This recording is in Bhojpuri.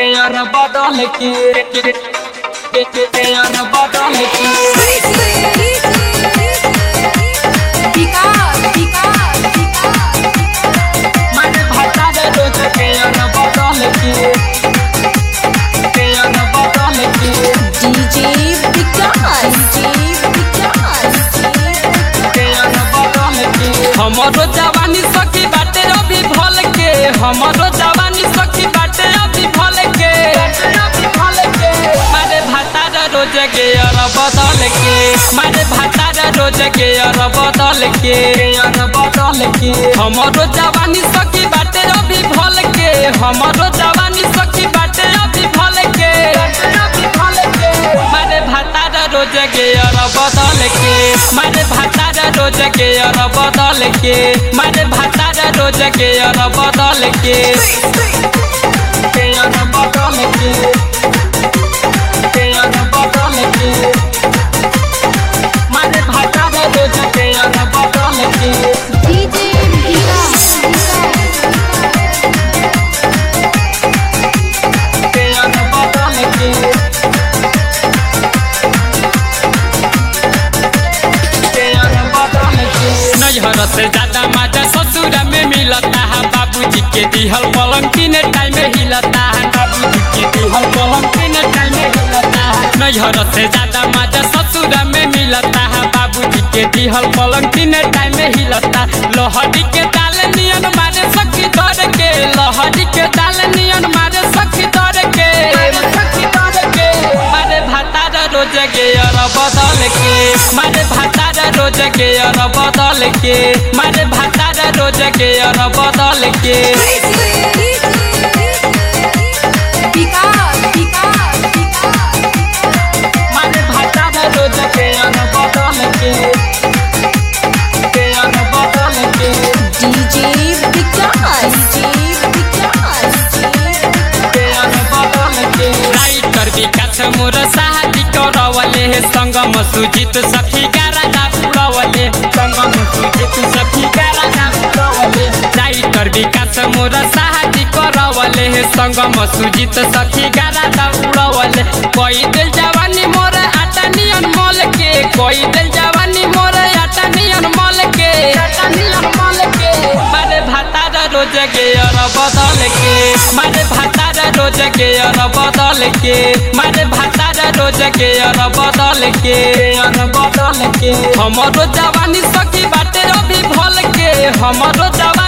यार बदल के यार बदल के मारे भाता रे रोज के यार बदल के यार बदल के यार बदल के हमरो जवानी सखी बाटे अभी भल के हमरो जवानी सखी बाटे अभी भल के मारे भाता रे रोज के यार बदल के मारे भाता रे रोज के यार बदल के यार बदल के हमरो जवानी सखी बाटे अभी भल के हमरो जवानी सखी बाटे अभी भल के मारे भाता रे रोज के यार बदल के मारे भाता रे रोज के यार बदल के मारे भाता रे रोज के यार बदल के यार बदल के यार बदल के मारे भाता रे रोज के यार बदल के यार बदल के नैहर से ज्यादा मजा ससुर में मिलता है बाबूजी के दिहल पलंग तीन टाइम हिलता है बाबूजी के दिहल पलंग तीन टाइम हिलता है नैहर से ज्यादा मजा ससुर में मिलता है बाबूजी के दिहल पलंग तीन टाइम हिलता लोहड़ी के दाल नियन मारे सखी दर के लोहड़ी के दाल नियन मारे सखी दर के सखी दर के मारे भाता रे रोज के यार बदल के मारे भाता रे रोज के यार बदल के मारे भाता रे रोज के यार बदल के मारे भाता रे रोज के यार बदल के के यार बदल के के यार बदल के राइटर विकास मोर शादी करवले हे संगम सुजित सखी गारा पुरवले संगम सुजित सखी गारा पुरवले राइटर विकास मोर शादी करवले हे संगम सुजित सखी गारा उड़वले कोई दिल जवानी मोर आटा नियन मोल के कोई दिल जवानी मोर आटा नियन मोल के आटा नियन मोल के मारे भाता रे रोज के यार बदल के मारे भाता रे रोज के यार बदल के मारे भाता रे रोज के यार बदल के यार बदल के हमरो जवानी सखी बाटे अभी भल के हमरो जवानी